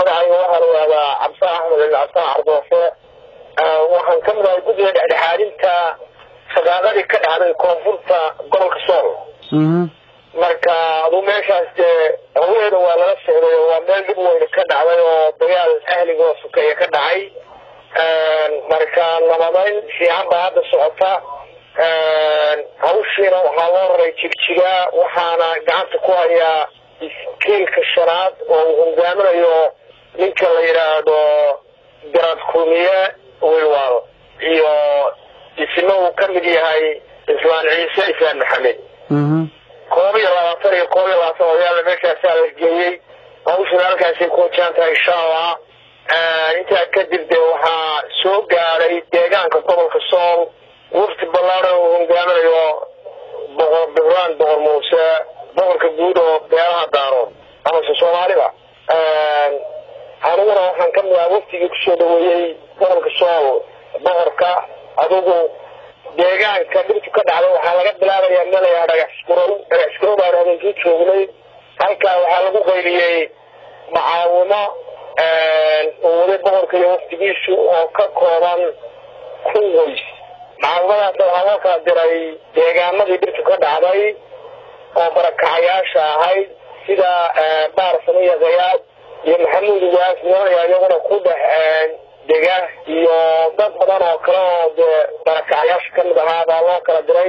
magacayga waxaa la yihahdaa cabdisaan axmed cabdisaan cardoofe waxaan ka mid ahay guddiga dhexdhexaadinta shaqaaqadii ka dhacday koonfurta gobolka sool marka aduu meeshaas dee haweeda waa lala socday oo waa meel dhib weyne ka dhacday oo dagaal ahliga oo sokeeye ka dhacay marka nabadayn fiican baa hadda socota hawshiina waxaa loo raray jigjiga waxaana gacanta ku hayaa iskiilka shanaad oo uu hogaaminayo ninka la yidhaahdo garad kulmiye wilwal iyo isna uu ka mid yahay islaan ciise islaan maxamed koob iyo labaatan iyo koob iyo labaatan odayaala meeshaasaa la geeyey hawshuna halkaasay ku wajaan tahay insha allah intaa kadib dee waxaa soo gaadhay deegaanka gobolka sool wafti ballaaran uu hogaaminayo boqor buxraan boqor muuse boqorka guud oo beelaha daarood amase soomaalida aniguna waxaan ka mid aha waftigii kusoo dhaweeyey gobolka sool boqorka adigu deegaanka dhibtu ka dhacda waxaa laga bilaabayaa meel layaa dhagax iskurow dhagax iskurow baan habeenkii joognay halkaa waxaa lagu qaybiyey macaawimo oo waday boqorka iyo waftigiisu oo ka kooban kun qoys macaawimadaas waxaa loo kala diray deegaanadii dhibtu ka dhacday oo barakacayaasha ahayd sida baar samiya khayaad iyo maxamuud ugaas nimanaya iyaguna ku dhex dega iyo dad badan oo kale oo dee barakacayaasha kamid ahaa baa loo kala diray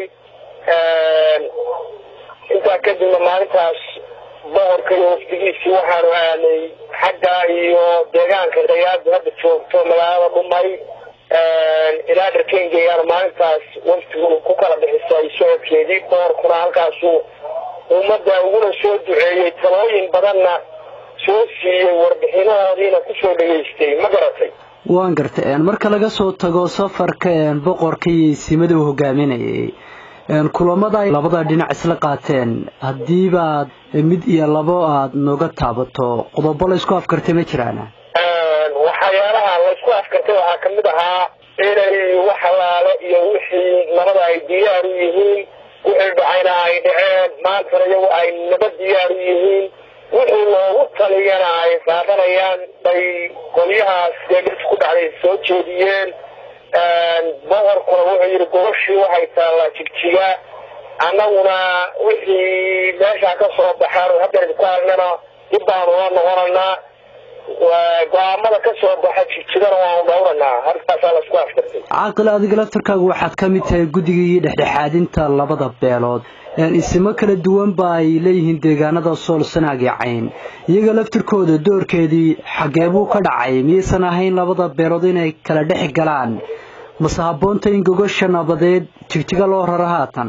intaa kadibna maalintaas boqorka iyo wafdigiisii waxaanu aanay xagga iyo deegaanka khayaadu hadda joogto magaalada dhumay ilaa dharkengeyaana maalintaas waftigu ku kala bixisay socodkeedii boqorkuna halkaasu ummadda uguna soo duceeyey talooyin badanna soo siiyey warbixinahoodiina kusoo dhegaystay ma garatay waan gartay marka laga soo tago safarka boqorka iyo isimada uu hogaaminayay kulamada ay labada dhinac isla qaateen haddiibaad mid iyo labo aada nooga taabato qodobo laysku afkartay ma jiraan waxyaalaha laysku afkartay waxaa kamid ahaa inay wax alaale iyo wixii nabada ay diyaar u yihiin wixii dhacayna ay dhaceen maantana iyagu ay naba diyaar u yihiin wixii loogu taliyana ay qaadanayaan bay qolyahaas dee dhibta ku dhacday soo jeediyeen boqorkuna wuxuu yidhi gobashii waxay taallaa jigjiga annaguna wixii meeshaa ka soo baxaan haddeer ku aragnana dib baanu la noqonaynaa go-aamada ka soo baxa jigjigana waanu dhowranaa halkaasaa laisku afkartay caaqil adiga laftarkaagu waxaad ka mid tahay guddigii dhexdhexaadinta labada beelood isimo kala duwan ba ay leeyihiin deegaanada sool sanaag iyo cayn iyaga laftirkooda doorkeedii xaggee buu ka dhacay miyaysan ahayn labada beelood inay kala dhex galaan mase habboonta in gogosha nabadeed jigjiga loo raro haatan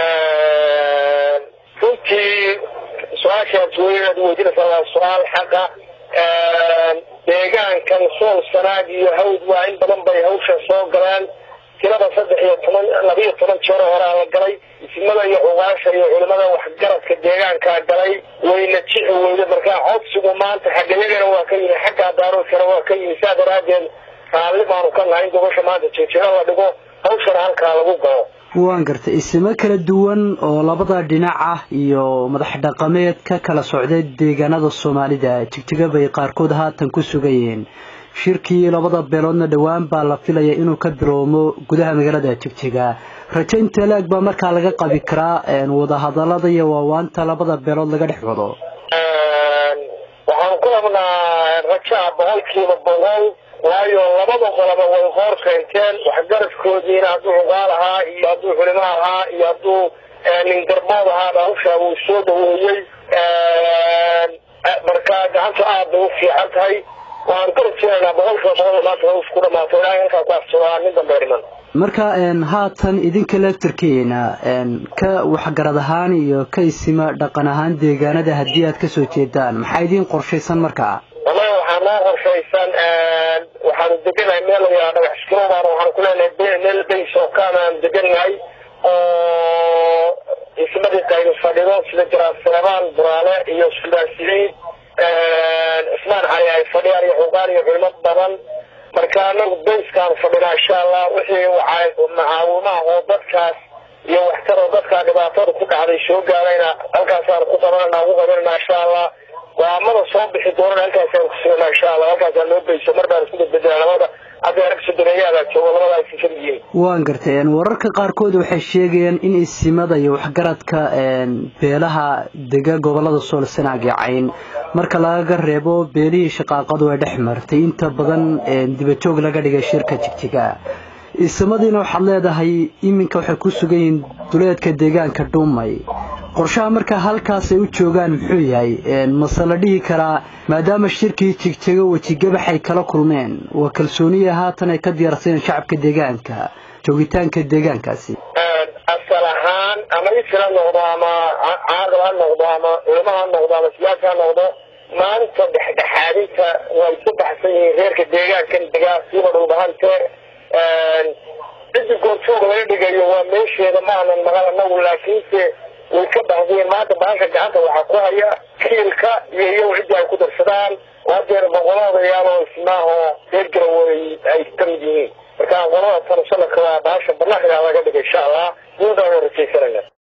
runtii su-aashaas weynaad weydiinaysaa waa su-aal xaqa deegaankan sool sanaag iyo hawd waa in badan bay hawsha soo galeen tirada saddex iyo toban labiiyo toban jeero horaa la galay isimada iyo cugaasha iyo culimada waxgaradka deegaankaa galay wayna jixi weyda markaa codsigu maanta xaggayagana waa ka yimi xaggaa daaroodkana waa ka yimi saa daraadeed raalli baanu ka nahay in gobasha maanta jeejiro la dhigo hawshana halkaa lagu galo waan gartay isimo kala duwan oo labada dhinac ah iyo madax dhaqameed ka kala socday deegaanada soomaalida jigjiga bay qaarkood haatan ku sugayeen shirkii labada beeloodna dhowaan baa la filaya inuu ka bilowmo gudaha magaalada jigjiga rajo inta laag baa markaa laga qabi karaa wadahadalada iyo waawaanta labada beelood laga dhex wado waxaanu ku rabnaa rajaa boqolkiiba boqol waayo labada qoloba way hoor keenteen waxgaradkoodiina hadduu cugaal ahaa iyo hadduu culimo ahaa iyo hadduu nin garbood ahaaba hawshaa wuu soo dhaweeyey marka gacanta aad bay u fiican tahay waxaanu ka rajeynaynaa boqolkiiba boqol maanta haws ku dhamaato ilaahay halkaa ku afsadaa nin dambe dhiman marka haatan idinka laftarkeena ka waxgarad ahaan iyo ka isima dhaqan ahaan deegaanada haddii aad kasoo jeedaan maxaa idiin qorshaysan markaa wallahi waxaa noo qorshaysan waxaanu deganahay meel layaa dhagax iskiro baan waxaanu ku leenahay meel bays oo kaanaan deganahay oo ismadii qaybi fadhido sida jaraaf seebaan buraale iyo suldaan siciid cismaan cali ay fadhiyaan iyo xugaan iyo culimo badan marka anagu bayskaanu fadhinaa insha allah wixii macaawimaha oo dadkaas iyo waxtar oo dadkaa dhibaatada ku dhacday soo gaarayna halkaasaanu ku qabanana ugu qabanana insha allah go-aamada soo bixi doonana halkaasaan kusugana insha allah halkaasaa loo beyso mar baan isku bedbedela labada hadda arag sodoneeyaada joogo labadaas kamid yihiin waan gartay wararka qaarkood waxay sheegayaan in isimada iyo waxgaradka beelaha dega gobolada soolsanaag iyo cayn marka lagaga reebo beelihii shaqaaqadu ay dhex martay inta badan dibajoog laga dhigay shirka jigjiga isimadiina waxaad leedahay iminka waxay ku sugan yihiin duleedka deegaanka dhuumay qorshaha markaa halkaas ay u joogaan muxuu yahay mase la dhihi karaa maadaama shirkii jigjigo wejigabax ay kala kulmeen waa kalsooniya haatan ay ka diyaarsadeen shacabka deegaanka joogitaanka deegaankaasi asal ahaan ama isir ha noqdo ama caaqil ha noqdo ama culamo ha noqdo ama siyaasi ha noqdo maanta dhexdhexaadinta way ku baxsan yihiin reerka deegaankan degaa siiba dhulbahante ciddi goorjoog laga dhigayo waa meesheeda maanan maqal anagu laakiinse way ka baxdiyeen maanta baasha gacanta waxaa ku haya kiilka iyo iyagu ciddii ay ku darsadaan oo hadeer boqoloodayaalo ismaahoo reer garawey ay ka mid yihiin marka qolada tan sanadka waa baasha banaanka laga dhigay insha allah sidaaan rajaysanayna